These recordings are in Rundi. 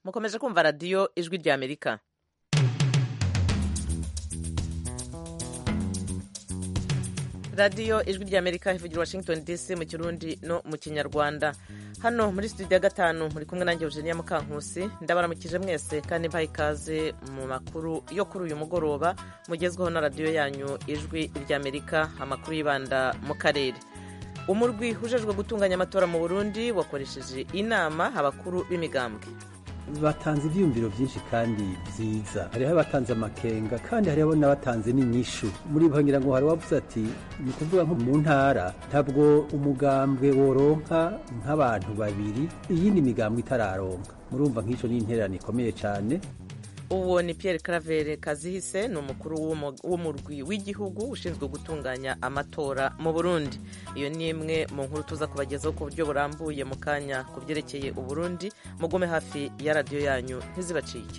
mukomeje kumva radiyo ijwi rya amerika radiyo ijwi rya amerika ivugira washington dc mu kirundi no mu kinyarwanda hano muri studio ya gatanu muri kumwe nanjye eugenia mukankusi ndabaramukije mwese kandi mbaha ikaze mu makuru yo kuri uyu mugoroba mugezweho na radiyo yanyu ijwi rya amerika amakuru yibanda mu karere umurwi ujejwe gutunganya amatora mu burundi wakoresheje inama abakuru b'imigambwe batanze ibyiyumviro byinshi kandi byiza hariho abatanze amakenga kandi hariho n'abatanze n'inyishu muri bo ngira ngo hari uwavuze ati ni ukuvuga nko mu ntara ntabwo umugambwe woronka nk'abantu babiri iyindi migambwe itararonka murumva nk'icyo ni intererano ikomeye cyane uwo ni Pierre Claver Kazihise ni umukuru w'umurwi w'igihugu ushinzwe gutunganya amatora mu Burundi iyo ni imwe mu nkuru tuza kubagezaho ku buryo burambuye mu kanya ku byerekeye Uburundi mugume hafi ya radiyo yanyu ntizibacike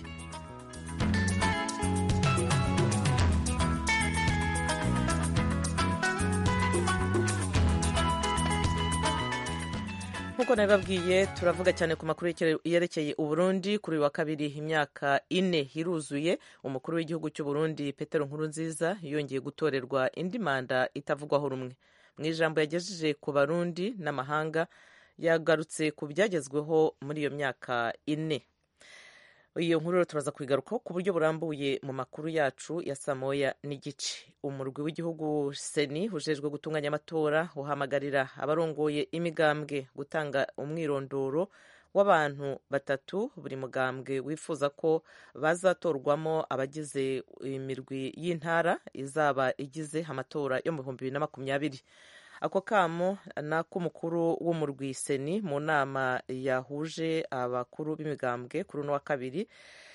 nk'uko nabibabwiye turavuga cyane ku makuru yerekeye uburundi kuri uyu wa kabiri imyaka ine iruzuye umukuru w'igihugu cy'u Burundi Petero Nkurunziza yongeye gutorerwa indi manda itavugwaho rumwe mu ijambo yagejeje ku barundi n'amahanga yagarutse ku byagezweho muri iyo myaka ine iyo nkuru rero turaza kuyigarukaho ku buryo burambuye mu makuru yacu ya saa moya n'igice umurwi w'igihugu seni ujejwe gutunganya amatora uhamagarira abarongoye imigambwe gutanga umwirondoro w'abantu batatu buri mugambwe wifuza ko bazatorwamo abagize imirwi y'intara izaba igize amatora yo mu bihumbi bibiri na makumyabiri ako kamo ni ak'umukuru w'umurwi seni mu nama yahuje abakuru b'imigambwe kuri uno wa kabiri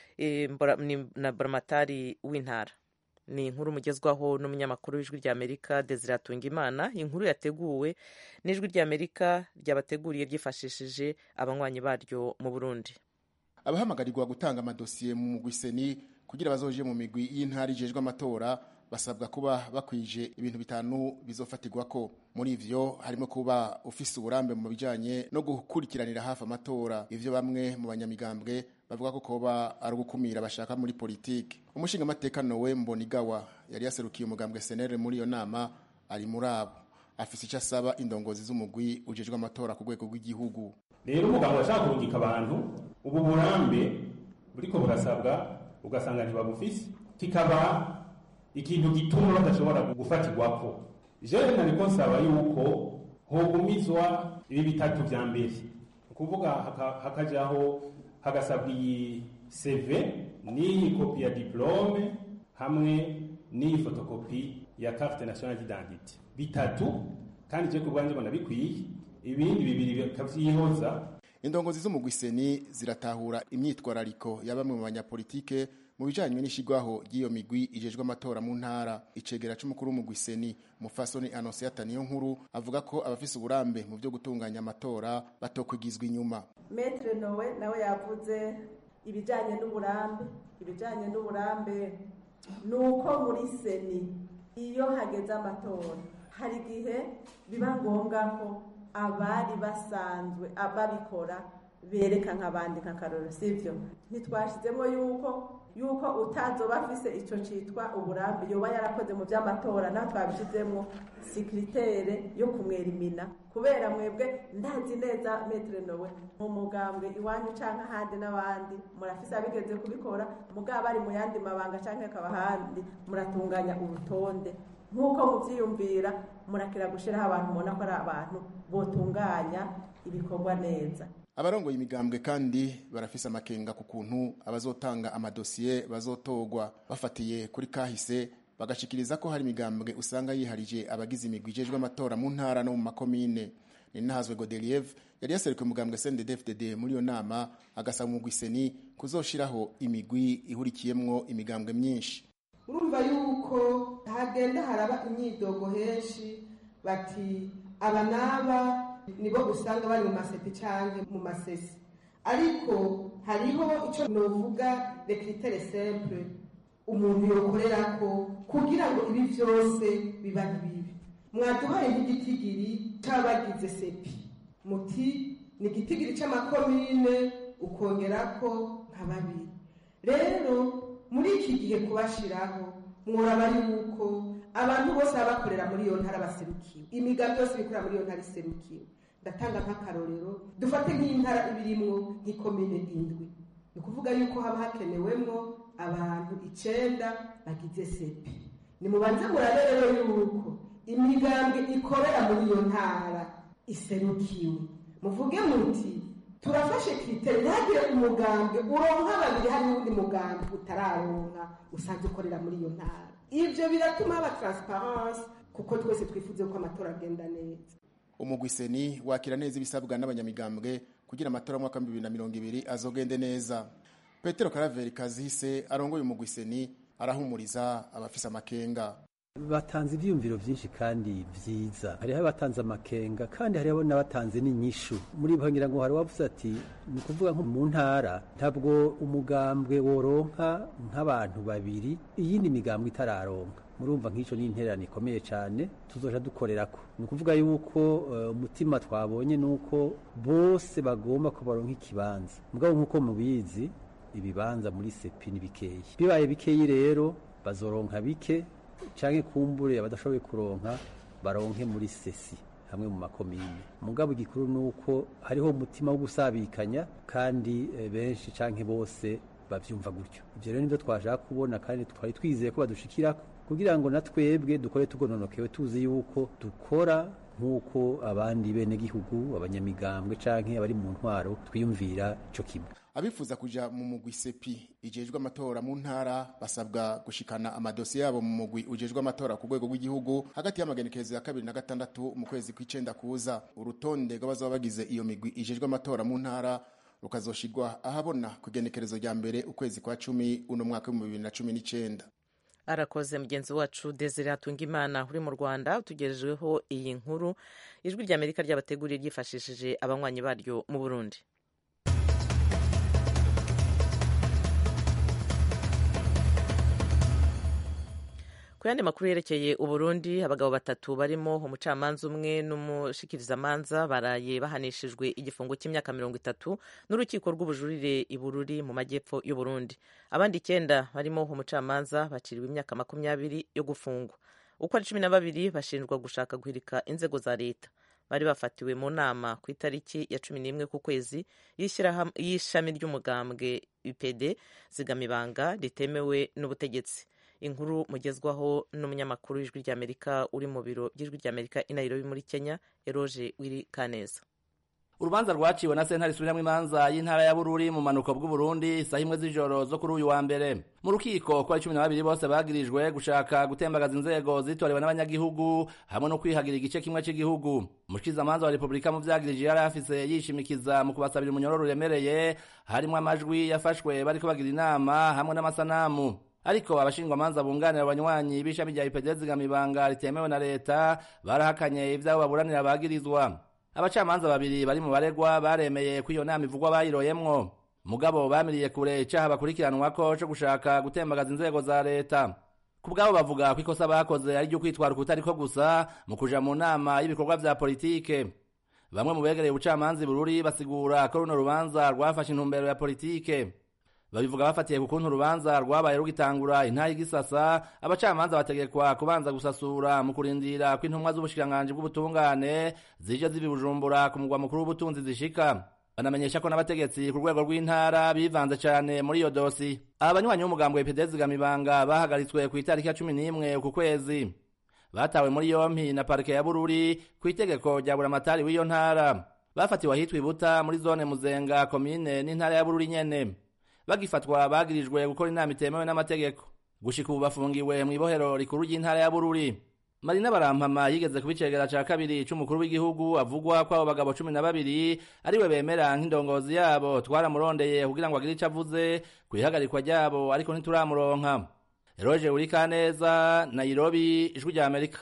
na buramatari w'intara ni inkuru mugezwaho n'umunyamakuru w'ijwi rya amerika desire atungimana inkuru yateguwe n'ijwi rya amerika ryabateguriye ryifashishije abanywanyi baryo mu burundi abahamagarirwa gutanga amadosiye mu mugwi seni kugira bazoje mu migwi y'intara ijejwe amatora basabwa kuba bakwije ibintu bitanu bizofatirwa ko muri ivyo harimo kuba ufise uburambe mu bijanye no gukurikiranira hafi amatora ivyo bamwe mu banyamigambwe bavuga ko koba ari ugukumira bashaka muri politiki umushinga amateka Nowe Mbonigawa yari yaserukiye umugambwe senere muri iyo nama ari muri abo afise icyo asaba indongozi z'umugwi ujejwe amatora ku rwego rw'igihugu rero umugabo ashaka kurungika abantu ubu burambe buriko burasabwa ugasanga ntibabufise kikaba ikintu gituma badashobora gufatirwako jewe nariko nsaba yuko hogumizwa ibi bitatu vya mbere ukuvuga hakajaho hagasabwa iyi CV n'iyi kopi ya diplome hamwe n'iyi fotokopi ya carte nationale d'identité bitatu kandi je kubwanje mbona bikwiye ibindi bibiri bikavyihoza indongozi z'umugwi seni ziratahura imyitwarariko ya bamwe mu banyapolitike mu bijanye n'ishigwaho ry'iyo migwi ijejwe amatora mu ntara icegera c'umukuru w'umugwi seni mufasoni anonsiyata niyo nkuru avuga ko abafise uburambe mu vyo gutunganya amatora batokwigizwa inyuma metre nowe nawe yavuze ibijanye n'uburambe ibijanye n'uburambe ni uko muri seni iyo hageze amatora hari igihe biba ngombwa ko abari basanzwe ababikora bereka nk'abandi nk'akaroro sivyo ntitwashizemo yuko yuko utazoba afise ico citwa uburambe yoba yarakoze mu vy'amatora naho twabishizemwo sikiritere yo kumwera imina kubera mwebwe ndazi neza metre nowe mu mugambwe iwanyu canke ahandi n'abandi murafise abigeze kubikora mugabo bari mu yandi mabanga canke akaba ahandi muratunganya urutonde nk'uko muvyiyumvira murakira gushiraho abantu mubona ko ari abantu botunganya ibikorwa neza abarongoye imigambwe kandi barafise amakenga ku kuntu abazotanga amadosiye bazotogwa bafatiye kuri kahise bagashikiriza ko hari imigambwe usanga yiharije abagize imigwi ijejwe amatora mu ntara no mu makomine ninahazwe Godeliev yari yaserukiye umugambwe CNDD-FDD muri iyo nama agasaba umugwi seni kuzoshiraho imigwi ihurikiyemwo imigambwe myinshi urumva yuko hagenda haraba imyidogo henshi bati aba n'aba nibo usanga bari mu masepi cyangwa mu masesi ariko hariho icyo novuga rekiritere simple umuntu yokorera ko kugira ngo ibi byose biba bibi mwaduhaye nk'igitigiri cy'abagize sepi muti ni igitigiri cy'amakomine ukongerako nka babiri rero muri iki gihe kubashiraho mworaba yuko abantu bose baba bakorera muri iyo ntara baserukiwe imigambi yose ibikorera muri iyo ntara iserukiwe ndatanga nk'akarorero dufate nk'intara ibirimwo nk'ikomine indwi ni ukuvuga yuko haba hakenewemwo abantu icenda bagize sepi nimubanze murabe rero yuko imigambwe ikorera muri iyo ntara iserukiwe muvuge muti turafashe kiriteri ntihagire umugambwe uronka babiri hari n'undi mugambwe utararonka usanzwe ukorera muri iyo ntara ivyo biratuma haba transparence kuko twese twifuze ko amatora agenda neza umugwiseni wakira neza ibisabwa n'abanyamigambwe kugira amatora y'umwaka wa bibiri na mirongo ibiri azogende neza petero karaveri kazise arongoye umugwiseni arahumuriza abafise amakenga batanze ibyiyumviro byinshi kandi byiza hariho abatanze amakenga kandi hariho n'abatanze n'inyishu muri bo ngira ngo hari uwavuze ati ni ukuvuga nko mu ntara ntabwo umugambwe woronka nk'abantu babiri iyindi migambwe itararonka murumva nk'icyo ni intererano ikomeye cyane tuzoja dukorera ko ni ukuvuga yuko umutima twabonye ni uko bose bagomba ko baronka ikibanza mugabo nk'uko mubizi ibibanza muri sepi ni bikeyi bibaye bikeyi rero bazoronka bike canke kumbure abadashoboye kuronka baronke muri sesi hamwe mu makomine mugabo igikuru nuko hariho umutima wo gusabikanya kandi benshi canke bose bavyumva gutyo ivyo rero nivyo twashaka kubona kandi twari twizeye ko badushikirako kugira ngo na twebwe dukore tugononokewe tuzi yuko dukora nk'uko abandi bene gihugu abanyamigambwe canke abari mu ntwaro twiyumvira ico kimwe abifuza kuja mu mugwi sepi ijejwe amatora mu ntara basabwa gushikana amadosiye yabo mu mugwi ujejwe amatora ku rwego rw'igihugu hagati y'amagenekerezo ya kabiri na gatandatu mu kwezi kw'icenda kuza urutonde rw'abazaba bagize iyo migwi ijejwe amatora mu ntara rukazoshirwa ahabona ku igenekerezo rya mbere ukwezi kwa cumi uno mwaka w'ibihumbi bibiri na cumi n'icenda arakoze mugenzi wacu desire hatungimana uri mu rwanda utugejejeho iyi nkuru ijwi rya amerika ryabateguriye ryifashishije abanywanyi baryo mu burundi ku yandi makuru yerekeye uburundi abagabo batatu barimo umucamanza umwe n'umushikirizamanza baraye bahanishijwe igifungo cy'imyaka mirongo itatu n'urukiko rw'ubujurire i bururi mu majyepfo y'uburundi abandi icyenda barimo umucamanza baciriwe imyaka makumyabiri yo gufungwa uko ari cumi na babiri bashinjwa gushaka guhirika inzego za leta bari bafatiwe mu nama ku itariki ya cumi n'imwe ku kwezi y'ishami ry'umugambwe UPD zigamibanga ritemewe n'ubutegetsi inkuru mugezwaho n'umunyamakuru w'ijwi ry'amerika uri mu biro by'ijwi ry'amerika i nairobi muri kenya eroge wiri kaneza urubanza rwaciwe na sentare isubiramwo imanza y'intara ya bururi mu manuko bw'uburundi isaha imwe z'ijoro zo kuri uyu wa mbere mu rukiko ko ari cumi na babiri bose bagirijwe gushaka gutembagaza inzego zitorewe n'abanyagihugu hamwe no kwihagira igice kimwe cy'igihugu umushikizamanza wa repubulika mu vyagirije yari afise yishimikiza mu kubasabira umunyororo uremereye harimwo amajwi yafashwe bariko bagira inama hamwe n'amasanamu ariko abashingwamanza bunganira abanywanyi b'ishami rya ipd zigamibanga ritemewe na leta barahakanye ivyabo baburanira bagirizwa abacamanza babiri bari mu baregwa baremeye ko iyo nama ivugwa bayiroyemwo mugabo bamiriye kure icaha bakurikiranwako co gushaka gutembagaza inzego za leta ku bwabo bavuga ko ikosa bakoze ari ryo kwitwara ukutariko gusa mu kuja mu nama y'ibikorwa vya politike bamwe mu begereye ubucamanza bururi basigura ko runo rubanza rwafashe intumbero ya politike babivuga bafatiye ku kuntu urubanza rwabaye rugitangura intaha igisasa abacamanza bategekwa kubanza gusasura mu kurindira ko intumwa z'ubushikiranganji bw'ubutungane zije ziba bujumbura ku mugwa mukuru w'ubutunzi zishika banamenyesha ko n'abategetsi ku rwego rw'intara bivanze cane muri iyo dosi aba banywanyi b'umugambwe wa zigamibanga bahagaritswe ku itariki ya cumi n'imwe uku kwezi batawe muri yompi na parike ya bururi ku itegeko rya buramatari w'iyo ntara bafatiwe ahitwa ibuta muri zone muzenga komine n'intara ya bururi nyene bagifatwa bagirijwe gukora inama itemewe n'amategeko gushika ubu bafungiwe mw'ibohero rikuru ry'intara ya bururi marina barampama yigeze kuba icegera ca kabiri c'umukuru w'igihugu avugwa ko abo bagabo cumi na babiri ariwe bemera nk'indongozi yabo twaramurondeye kugira ngo agire ico avuze kw'ihagarikwa ryabo ariko ntituramuronka eroje urikaneza nairobi ijwi rya amerika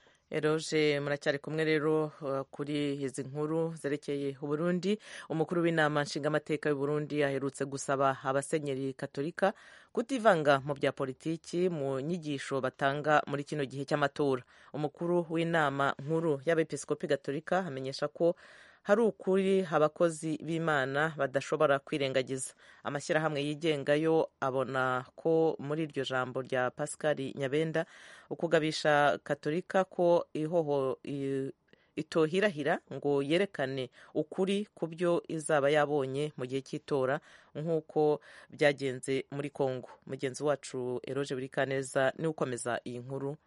eroje muracyari kumwe rero kuri izi nkuru zerekeye uburundi umukuru w'inama nshingamateka y'uburundi aherutse gusaba abasenyeri katolika kutivanga mu bya politiki mu nyigisho batanga muri kino gihe cy'amatora umukuru w'inama nkuru y'abepiskopi gatolika amenyesha ko hari ukuri abakozi b'imana badashobora kwirengagiza amashyirahamwe yigenga yo abona ko muri iryo jambo rya pascal nyabenda ukugabisha katolika ko ihoho itohirahira ngo yerekane ukuri ku byo izaba yabonye mu gihe cy'itora nk'uko byagenze muri congo mugenzi wacu eroge burikaneza niwe ukomeza iyi nkuru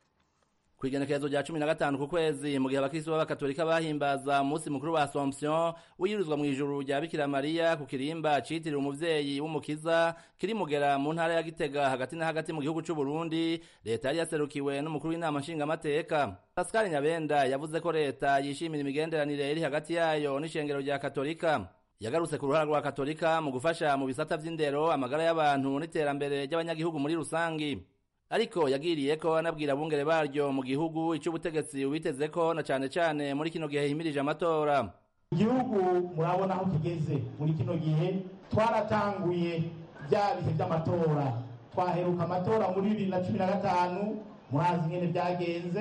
ku igenekerezo rya cumi na gatanu ku kwezi mu gihe abakristo b'abakatolika bahimbaza umunsi mukuru wa assomption wiyirizwa mu ijuru rya bikira mariya ku kirimba citiriwe umuvyeyi w'umukiza kiri mugera mu ntara ya gitega hagati na hagati mu gihugu c'u burundi leta yari yaserukiwe n'umukuru w'inama nshingamateka pascal nyabenda yavuze ko leta yishimira imigenderanire iri hagati yayo n'ishengero rya katolika yagarutse ku ruhara rwa katolika mu gufasha mu bisata vy'indero amagara y'abantu n'iterambere ry'abanyagihugu muri rusangi ariko yagiriye ko anabwira abungere baryo mu gihugu icy'ubutegetsi ubiteze ko na cane cane muri kino gihe himirije amatora igihugu murabona aho kigeze muri kino gihe twaratanguye bya bihe by'amatora twaheruka amatora muri bibiri na cumi na gatanu murazi ingene byagenze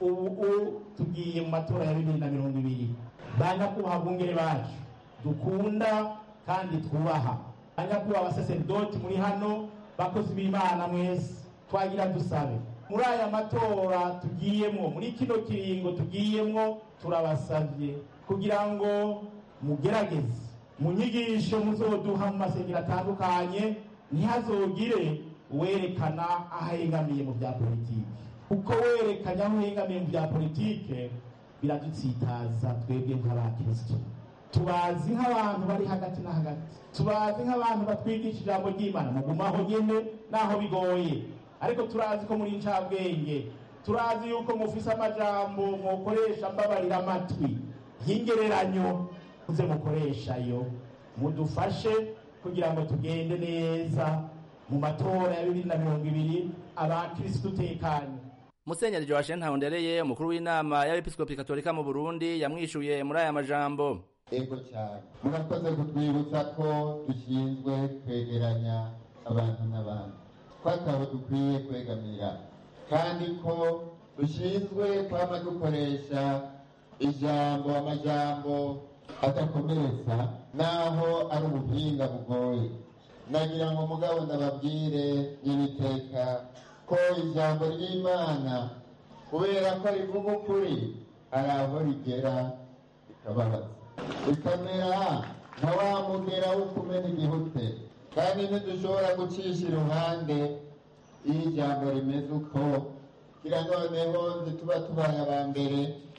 ubu tugiye mu matora ya bibiri na mirongo ibiri ba nyakubahwa bungere bacu dukunda kandi twubaha ba nyakubahwa abasaseridoti muri hano bakozi b'imana mwese twagira dusabe muri aya matora tugiyemwo muri kino kiringo tugiyemwo turabasabye kugira ngo mugerageze mu nyigisho muzoduha mu masengero atandukanye ntihazogire werekana aho ahengamiye mu bya politiki kuko werekanye aho uhengamiye mu bya politike biradutsitaza twebwe nk'abakristo tubazi nk'abantu bari hagati na hagati tubazi nk'abantu batwigisha ijambo ry'imana mugumaho nyene naho bigoye ariko turazi ko muri incabwenge turazi yuko mufise amajambo mwokoresha mbabarira amatwi y'ingereranyo muze mukoreshayo mudufashe kugira ngo tugende neza mu matora ya bibiri na mirongo ibiri abakirisitu tekanye musenyeri joachim ntahondereye umukuru w'inama y'abepiskopi katolika mu burundi yamwishuye muri aya majambo ego cyane murakoze kutwibutsa ko dushinzwe kwegeranya abantu n'abandi ko atabo dukwiye kwegamira kandi ko dushinzwe kwama dukoresha ijambo amajambo adakomeretsa naho ari ubuhinga bugoye nagira ngo mugabo ndababwire n'ibiteka ko ijambo ry'imana kubera ko rivuga ukuri hari aho rigera rikababaza rikamera nka wa mugera wo kumena igihute kandi ntidushobora gucisha iruhande iyo ijambo rimeze uko kira noneho ntituba tubaye aba mbere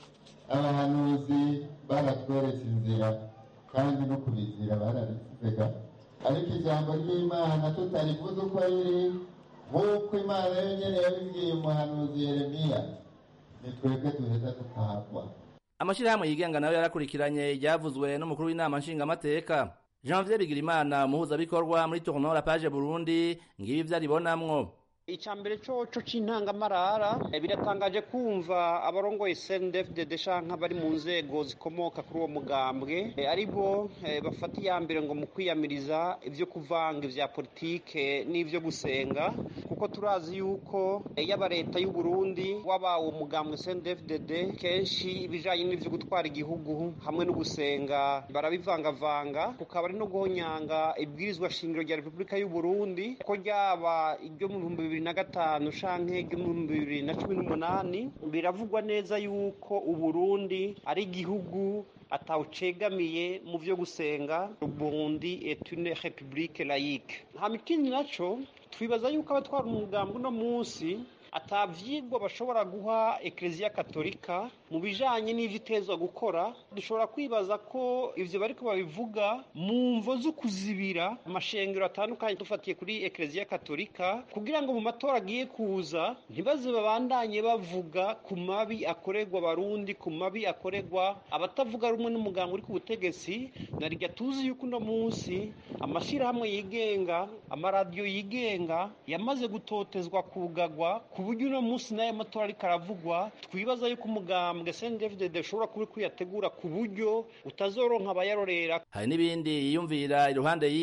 abahanuzi baratweretse inzira kandi no kubizira barabivega ariko ijambo ry'imana tutarivuze uko riri nk'uko imana yonyine yabibwiye umuhanuzi yeremiya ni twebwe duheza tukahagwa amashyirahamwe yigenga nayo yarakurikiranye iryavuzwe n'umukuru w'inama nshingamateka janvier bigirimana umuhuzabikorwa muri tournoi la page burundi ngibi ivyo aribonamwo icambere coco c'intangamarara biratangaje kumva abarongoye CNDD-FDD canke bari mu nzego zikomoka kuri uwo mugambwe ari bo bafata iya mbere ngo mu kwiyamiriza ivyo kuvanga ivya politike n'ivyo gusenga kuko turazi yuko yaba leta y'u Burundi waba uwo mugambwe CNDD-FDD kenshi ibijanye n'ivyo gutwara igihugu hamwe no gusenga barabivangavanga kukaba ari no guhonyanga ibwirizwa shingiro rya Repubulika y'u Burundi ko ryaba iryo mu bihumbi bibiri na gatanu canke igihumbi bibiri na cumi n'umunani biravugwa neza yuko uburundi ari igihugu atawucegamiye mu vyo gusenga uburundi est une république laïque hama ikindi naco twibaza yuko abatwara umugambi uno munsi atavyigwa bashobora guha ekleziya katolika mu bijanye n'ivyo itezwa gukora dushobora kwibaza ko ivyo bariko babivuga mu mvo zo kuzibira amashengero atandukanye dufatiye kuri ekleziya katolika kugira ngo mu matora agiye kuza ntibaze babandanye bavuga ku mabi akorerwa abarundi ku mabi akorerwa abatavuga rumwe n'umuganga uri ku butegetsi narirya tuzi yuko uno munsi amashirahamwe yigenga amaradiyo yigenga yamaze gutotezwa kugagwa ku buryo uno munsi n'aya matora ariko aravugwa twibaza yuko umugambwe CNDD-FDD ushobora kuba kuyategura ku buryo utazoronka abayarorera hari n'ibindi yiyumvira iruhande y'ivyo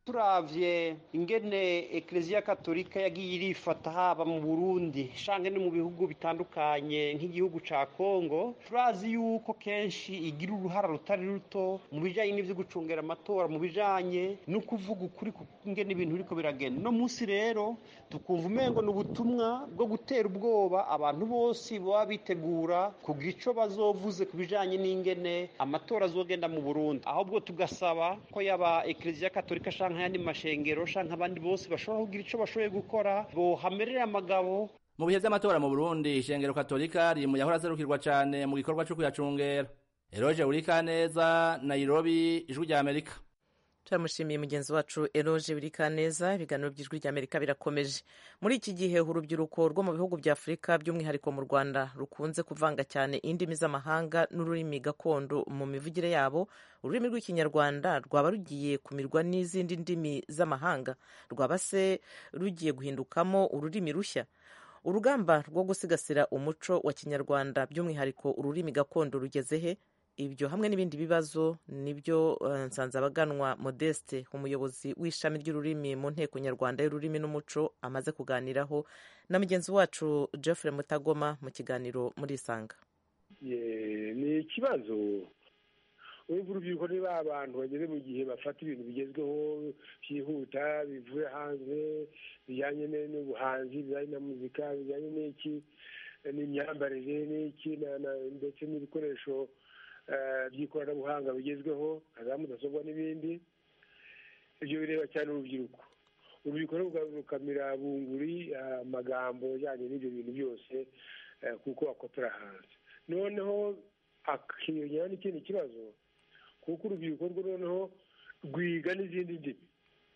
turavye ingene ekleziya katolika yagiye irifata haba mu burundi shange no mu bihugu bitandukanye nk'igihugu ca kongo turazi yuko kenshi igira uruhara rutari ruto mu bijanye n'ivyo gucungera amatora mu bijanye no kuvuga ukuri ingene ibintu biriko biragenda no munsi rero tukumva umengo ni ubutumwa bwo gutera ubwoba abantu bose baba bitegura kugira ico bazovuze ku bijanye n'ingene amatora azogenda mu burundi ahubwo tugasaba ko yaba ekleziya katolika shange nk'ayandi mashengero canke abandi bose bashobora kugira ico bashoboye gukora bohamerera amagabo mu bihe vy'amatora mu burundi ishengero katolika riri mu yahora azerukirwa cane mu gikorwa co kuyacungera eroje urikaneza nairobi ijwi rya amerika turamushimiye mugenzi wacu eroje birikaneza ibiganiro by'ijwi rya amerika birakomeje muri iki gihe urubyiruko rwo mu bihugu bya afurika by'umwihariko mu rwanda rukunze kuvanga cyane indimi z'amahanga n'ururimi gakondo mu mivugire yabo ururimi rw'ikinyarwanda rwaba rugiye kumirwa n'izindi ndimi z'amahanga rwaba se rugiye guhindukamo ururimi rushya urugamba rwo gusigasira umuco wa kinyarwanda by'umwihariko ururimi gakondo rugeze he ibyo hamwe n'ibindi bibazo nibyo nsanzabaganwa modeste umuyobozi w'ishami ry'ururimi mu nteko nyarwanda y'ururimi n'umuco amaze kuganiraho na mugenzi wacu Geoffrey mutagoma mu kiganiro muri isanga ni ikibazo urumva urubyiruko ni ba bantu bageze mu gihe bafata ibintu bigezweho byihuta bivuye hanze bijyanye n'ubuhanzi bijyanye na muzika bijyanye n'iki n'imyambarire n'iki ndetse n'ibikoresho by'ikoranabuhanga bigezweho nka za mudasobwa n'ibindi ibyo bireba cyane urubyiruko urubyiruko rukamira bunguri amagambo ajyanye n'ibyo bintu byose kuko akopera hanze noneho akiyongera n'ikindi kibazo kuko urubyiruko rwo noneho rwiga n'izindi ndimi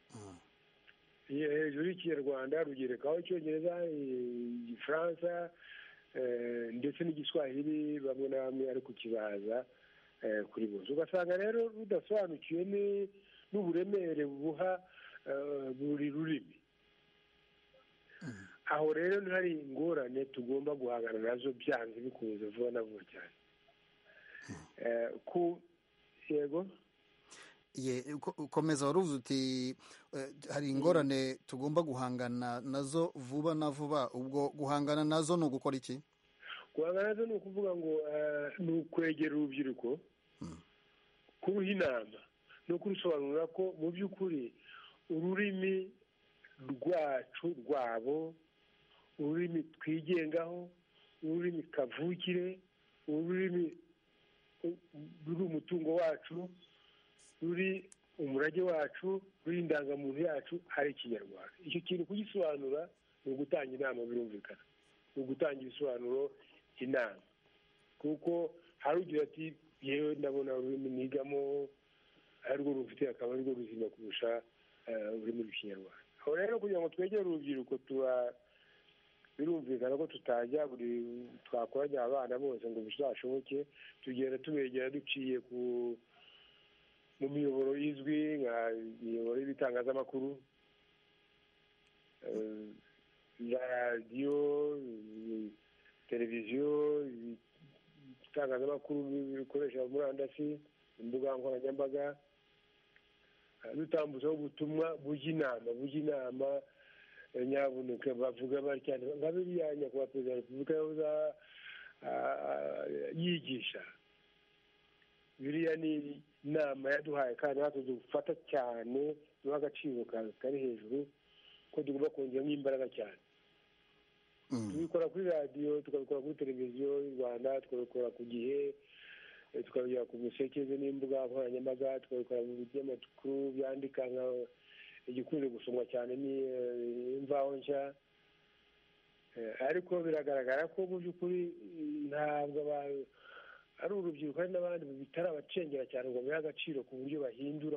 hejuru y'ikinyarwanda rugerekaho icyongereza igifaransa ndetse n'igiswahili bamwe na bamwe ari kukibaza kuri bose ugasanga rero rudasobanukiwe n'uburemere buha buri rurimi aho rero ntihari ingorane tugomba guhangana nazo byanze bikunze vuba na vuba cyane ku yego ukomeza waruvuze uti hari ingorane tugomba guhangana nazo vuba na vuba ubwo guhangana nazo ni ugukora iki guhangana nazo ni ukuvuga ngo ni ukwegera urubyiruko kuruha inama no kurusobanurira ko mu by'ukuri ururimi rwacu rwabo ururimi twigengaho ururimi kavukire ururimi ruri umutungo wacu ruri umurage wacu ruri indangamuntu yacu ari ikinyarwanda icyo kintu kugisobanura ni ugutanga inama birumvikana ni ugutanga ibisobanuro inama kuko hari ugira ati yewe ndabona ururimi nigamo arirwo rufite akaba arirwo ruzima kurusha ururimi rw'ikinyarwanda aho rero kugira ngo twegere urubyiruko tuba birumvikana ko tutajya buri twakoranya abana bose ngo bizashoboke tugenda tubegera duciye ku mu miyoboro izwi nka imiyoboro y'ibitangazamakuru za radiyo televiziyo ibitangazamakuru bikoresha murandasi imbuga nkoranyambaga dutambutsaho ubutumwa bujya inama bujya inama nyabuneka bavuga bari cyane nka biriya nyakubahwa perezida wa repubulika yahoze yigisha biriya ni inama yaduhaye kandi natwe dufata cyane duha agaciro kari hejuru ko tugomba kongeramo imbaraga cyane tubikora kuri radiyo tukabikora kuri televiziyo y'u rwanda tukabikora ku gihe tukabigera ku musekeze n'imbuga nkoranyambaga tukabikora mu binyamakuru byandika nka igikunze gusomwa cyane ni imvaho nshya ariko biragaragara ko mu by'ukuri ntabwo ari urubyiruko hari n'abandi bitari abacengera cyane ngo bahe agaciro ku buryo bahindura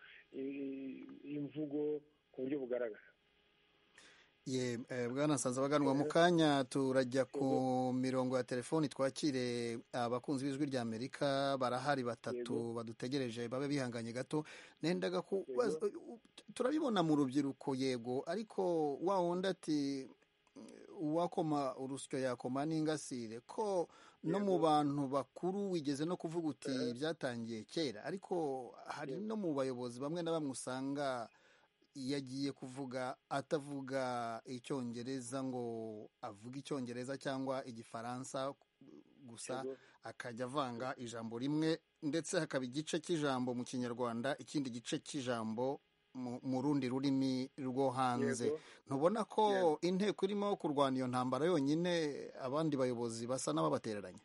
imvugo ku buryo bugaragara ye bwana baganwa mu kanya turajya ku mirongo ya telefoni twakire abakunzi b'ijwi rya amerika barahari batatu badutegereje babe bihanganye gato nendaga turabibona mu rubyiruko yego ariko wa wundi ati uwakoma urusyo yakoma n'ingasire ko no mu bantu bakuru wigeze no kuvuga uti byatangiye kera ariko hari no mu bayobozi bamwe na bamwe usanga yagiye kuvuga atavuga icyongereza ngo avuge icyongereza cyangwa igifaransa gusa akajya avanga ijambo rimwe ndetse hakaba igice cy'ijambo mu kinyarwanda ikindi gice cy'ijambo mu rundi rurimi rwo hanze ntubona ko inteko irimo kurwana iyo ntambara yonyine abandi bayobozi basa n'ababatereranye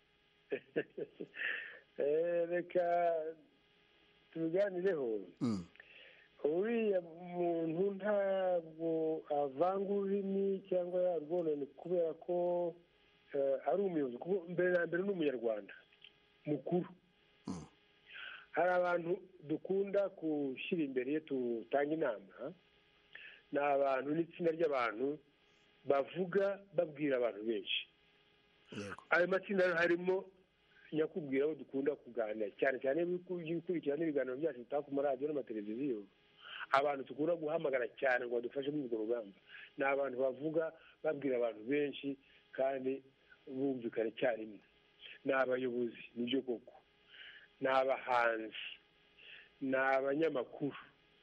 reka tubiganireho uriya muntu ntabwo avanga ururimi cyangwa yarwonone kubera ko ari umuyobozi kuko mbere na mbere ni umunyarwanda mukuru hari abantu dukunda gushyira imbere iyo dutanga inama ni abantu n'itsinda ry'abantu bavuga babwira abantu benshi ayo matsinda harimo nyakubwira abo dukunda kuganira cyane cyane gukurikirana ibiganiro byacu bitaka ku maradiyo n'amateleviziyo abantu dukunda guhamagara cyane ngo badufashe muri urwo rugamba ni abantu bavuga babwira abantu benshi kandi bumvikana icyarimwe ni abayobozi nibyo koko ni abahanzi ni abanyamakuru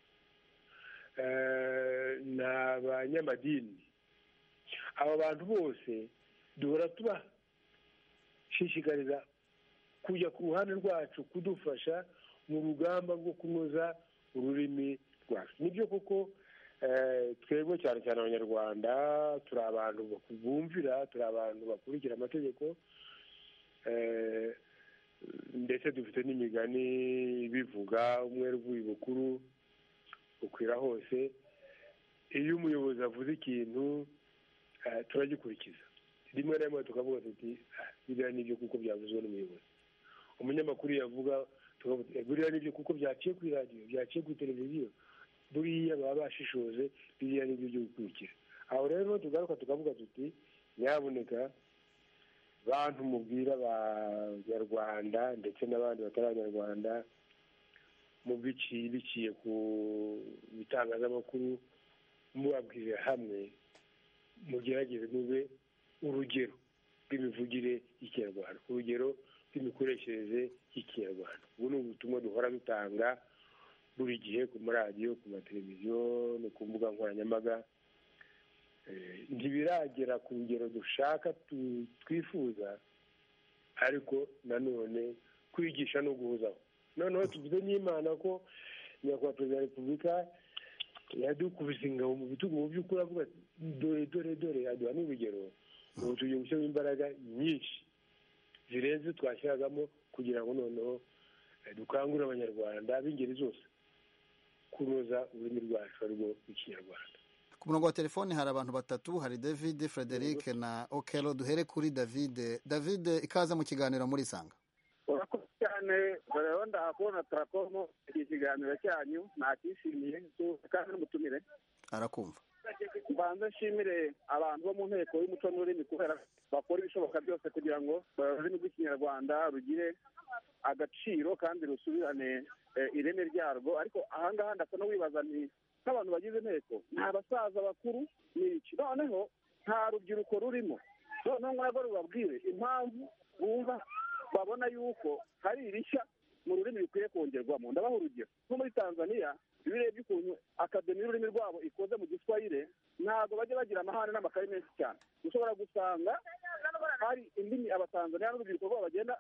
ni abanyamadini abo bantu bose duhora tubashishikariza kujya ku ruhande rwacu kudufasha mu rugamba rwo kunoza ururimi rwacu nibyo koko twebwe cyane cyane abanyarwanda turi abantu bumvira turi abantu bakurikira amategeko ndetse dufite n'imigani bivuga umwe uvuye bukuru ukwira hose iyo umuyobozi avuze ikintu turagikurikiza rimwe na rimwe tukavuga tuti biriya nibyo kuko byavuzwe n'umuyobozi umunyamakuru yavuga buriya nibyo kuko byaciye kuri radiyo byaciye kuri televiziyo buriya baba bashishoze biriya nibyo byo gukurikira aho rero tugaruka tukavuga tuti nyabuneka bantu mubwira abanyarwanda ndetse n'abandi batari abanyarwanda mu biciye ku bitangazamakuru mubabwirira hamwe mugerageze mube urugero rw'imivugire y'ikinyarwanda urugero rw'imikoreshereze y'ikinyarwanda ubu ni ubutumwa duhora dutanga buri gihe ku maradiyo ku mateleviziyo no ku mbuga nkoranyambaga ntibiragera ku rugero dushaka twifuza ariko nanone kwigisha no guhuzaho noneho tuvuze n'imana ko nyakubahwa perezida wa repubulika yadukubise ingabo mu bitugu mu by'ukuri avuga dore dore dore aduha n'urugero ubu tugiye gushyiramo imbaraga nyinshi zirenze twashyiragamo kugira ngo noneho dukangurire abanyarwanda b'ingeri zose kunoza ururimi rwacu arirwo rw'ikinyarwanda ku murongo wa telefoni hari abantu batatu hari david frederic na okelo duhere kuri david david ikaze mu kiganiro muri sanga urakoze cyane rero ndahakubona turakomo iki kiganiro cyanyu nakishimiye kandi n'umutumire arakumva mbanza nshimire abantu bo mu nteko y'umuco n'ururimi kubera bakora ibishoboka byose kugira ngo ururimi rw'ikinyarwanda rugire agaciro kandi rusubirane ireme ryarwo ariko ahangaha ndasa no wibaza ni nk'abantu bagize inteko ni abasaza bakuru ni iki noneho nta rubyiruko rurimo noneho ntabwo rubabwire impamvu bumva babona yuko hari irishya mu rurimi rukwiye kongerwamo ndabaha urugero nko muri tanzania iyo urebye ukuntu akademi y'ururimi rwabo ikoze mu giswahire ntabwo bajya bagira amahane n'amakaye menshi cyane ushobora gusanga hari indimi abatanzaniya n'urubyiruko rwabo bagenda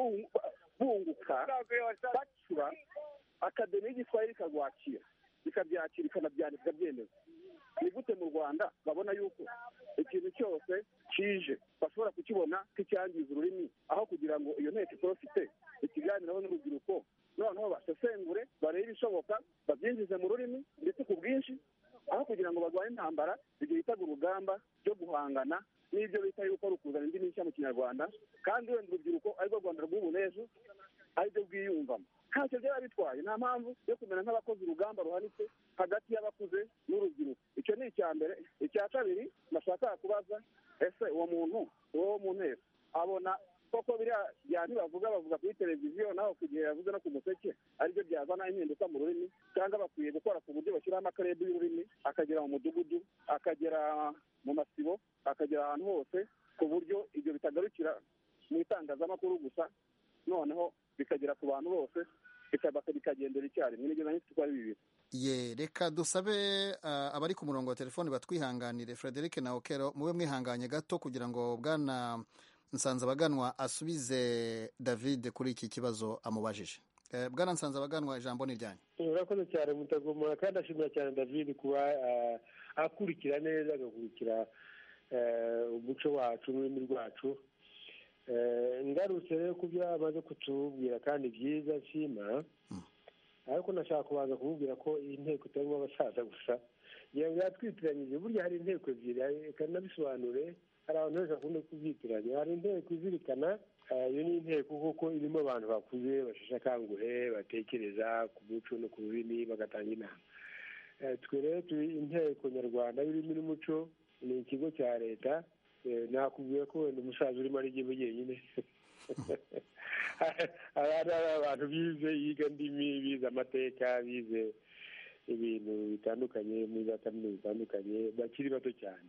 bunguka bacura akademi y'igiswahire ikarwakira ikabyakira ikanabyandika ikabyemeza ni gute mu rwanda babona yuko ikintu cyose kije bashobora kukibona nk'icyangiza ururimi aho kugira ngo iyo nteko itorofite ikiganiraho n'urubyiruko noneho basesengure barebe ibishoboka babyinjize mu rurimi ndetse ku bwinshi aho kugira ngo barwanye intambara igihe bitaga urugamba ryo guhangana n'ibyo bita yuko ari ukuzana indi mishya mu kinyarwanda kandi wenda urubyiruko arirwo rwanda rw'ubu n'ejo aribyo bwiyumvamo ntacyo byaba bitwaye nta mpamvu yo kumera nk'abakoze urugamba ruhanitse hagati y'abakuze n'urubyiruko icyo ni icya mbere icya kabiri nashaka kubaza ese uwo muntu uwo mu nteko abona koko biriya byandi bavuga bavuga kuri televiziyo naho ku gihe yavuze no ku museke aribyo byazana impinduka mu rurimi cyangwa bakwiye gukora ku buryo bashyiraho amakarebe y'ururimi akagera mu mudugudu akagera mu masibo akagera ahantu hose ku buryo ibyo bitagarukira mu itangazamakuru gusa noneho bikagera ku bantu bose bikagendera icyarimwe nibyo nanjye uko ari bibiri ye reka dusabe uh, abari ku murongo wa telefoni batwihanganire frederic na okero mube mwihanganye gato kugira ngo bwana nsanzabaganwa asubize david kuri iki kibazo amubajije uh, bwana nsanzabaganwa ijambo ni ryanyu urakoze cyane mutagomora kandi ashimira cyane david kuba uh, akurikira neza agakurikira umuco wacu n'ururimi rwacu ngarutse rero ku byo amaze kutubwira kandi byiza nshima ariko nashaka kubanza kumubwira ko iyi nteko itarimo abasaza gusa ngira ngo yatwitiranyije burya hari inteko ebyiri reka nabisobanure hari abantu benshi bakunda kubyitiranya hari inteko izirikana iyo ni inteko kuko irimo abantu bakuze basheshe akanguhe batekereza ku muco no ku rurimi bagatanga inama twe rero turi inteko nyarwanda y'ururimi n'umuco ni ikigo cya leta nakubwiye ko wenda umusaza urimo ari igihe wenyine hari abantu bize yiga ndimi bize amateka bize ibintu bitandukanye muri za kaminuza zitandukanye bakiri bato cyane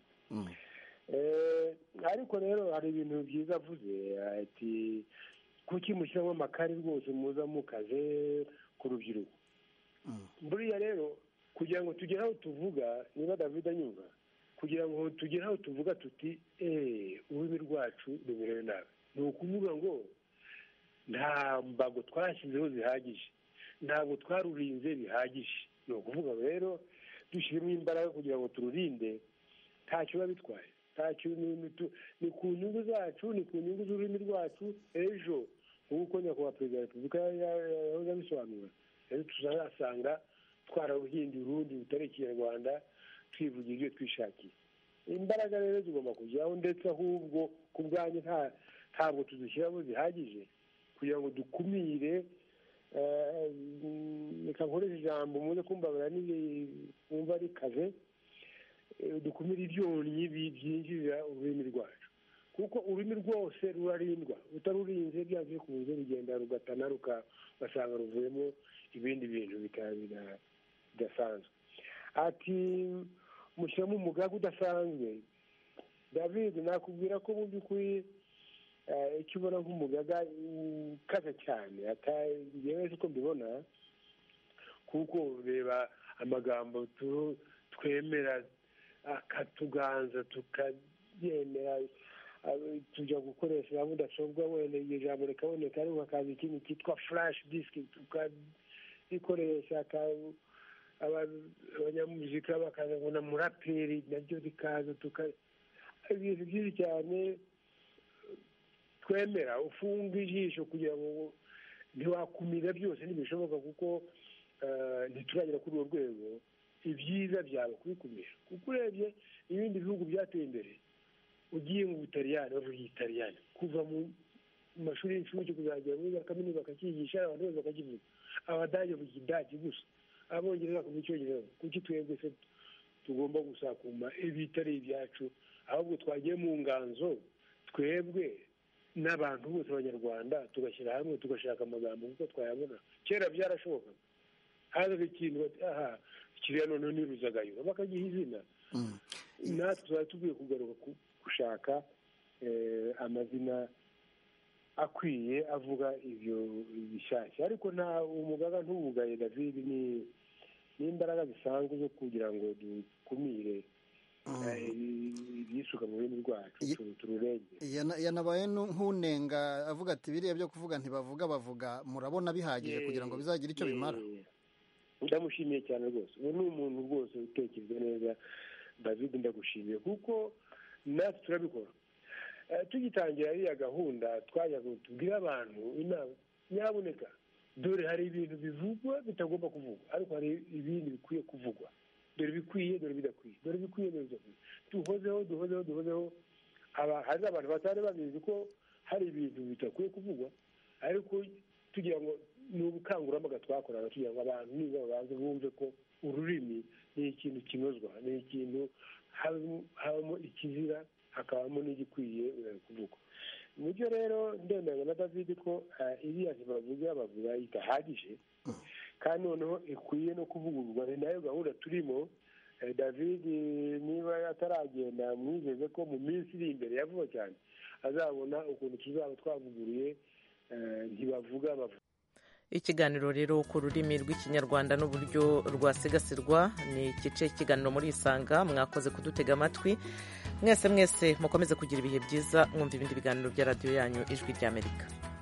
ariko rero hari ibintu byiza avuze ati kuki mushyiramo amakari rwose muza mukaze ku rubyiruko buriya rero kugira ngo tugere aho tuvuga niba david anyumva kugira ngo tugere aho tuvuga tuti eee ururimi rwacu rumerewe nabi ni ukuvuga ngo nta mbago twashyizeho zihagije ntabwo twarurinze bihagije ni ukuvuga rero dushyiremo imbaraga kugira ngo tururinde ntacyo biba bitwaye ntacyo ni ku nyungu zacu ni ku nyungu z'ururimi rwacu ejo nk'uko nyakubahwa perezida wa repubulika yahoze abisobanura rero tuzasanga twararuhinduye urundi rutari ikinyarwanda twivugira ibyo twishakiye imbaraga rero zigomba kujyaho ndetse ahubwo ku bwanyu ntabwo tuzishyiramo zihagije kugira ngo dukumire reka nkoreshe ijambo muze kumbabara wumva rikaze dukumire ibyonnyi byinjirira ururimi rwacu kuko ururimi rwose rurarindwa utarurinze byanze bikunze rugenda rugatana ugasanga ruvuyemo ibindi bintu bidasanzwe ati mushyiramo umugaga udasanzwe david nakubwira ko mu by'ukuri icyo ubona nk'umugaga ukaze cyane ngewe uko mbibona kuko reba amagambo twemera akatuganza tukabyemera tujya gukoresha mudasobwa wenda iryo jambo rikaboneka ariko hakaza ikindi cyitwa furashi disiki tukarikoresha abanyamuzika bakaza ngo na muraperi nabyo bikaza ibintu byinshi cyane twemera ufunga ijisho kugira ngo ntiwakumira byose ntibishoboka kuko ntituragera kuri urwo rwego ibyiza byaba kubikumira kuko urebye ibindi bihugu byateye imbere ugiye mu butaliyani bavuga igitaliyani kuva mu mashuri y'incuke kuzagera muri za kaminuza bakakigisha abantu bose bakakivuga abadage bavuga idage gusa abongereza bakavuga icyongereza kuki twebwe se tugomba gusakuma ibitari ibyacu ahubwo twagiye mu nganzo twebwe n'abantu bose abanyarwanda tugashyira hamwe tugashaka amagambo kuko twayabona kera byarashobokaga hazaga ikintu aha kiriya noneho ni ruzagayura bakagiha izina natwe tuba tugwiye kugaruka gushaka amazina akwiye avuga ibyo bishyashya ariko nta umugaga ntubugaye david ni n'imbaraga zisanzwe zo kugira ngo dukumire ibyisuka mu rurimi rwacu tururenge yanabaye nk'unenga avuga ati biriya byo kuvuga ntibavuga bavuga murabona bihagije kugira ngo bizagire icyo bimara ndamushimiye cyane rwose ubu ni umuntu rwose utekereza neza david ndagushimiye kuko natwe turabikora tugitangira iriya gahunda twajya tubwire abantu inama nyaboneka dore hari ibintu bivugwa bitagomba kuvugwa ariko hari ibindi bikwiye kuvugwa dore bikwiye dore bidakwiye dore bikwiye dore bidakwiye duhozeho duhozeho duhozeho hari abantu batari babizi ko hari ibintu bidakwiye kuvugwa ariko tugira ngo ni ubukangurambaga twakoraga tugira ngo abantu niba babanze bumve ko ururimi ni ikintu kinozwa ni ikintu habamo ikizira hakabamo n'igikwiye kuvugwa nibyo rero ndemeranya na david ko iriya ntibavuga bavuga idahagije kandi noneho ikwiye no kuvugururwa ni nayo gahunda turimo david niba ataragenda mwizeze ko mu minsi iri imbere ya vuba cyane azabona ukuntu tuzaba twavuguruye ntibavuga bavuga ikiganiro rero ku rurimi rw'ikinyarwanda n'uburyo rwasigasirwa ni igice cy'ikiganiro muri isanga mwakoze kudutega amatwi mwese mwese mukomeze kugira ibihe byiza mwumva ibindi biganiro bya radiyo yanyu ijwi ry'amerika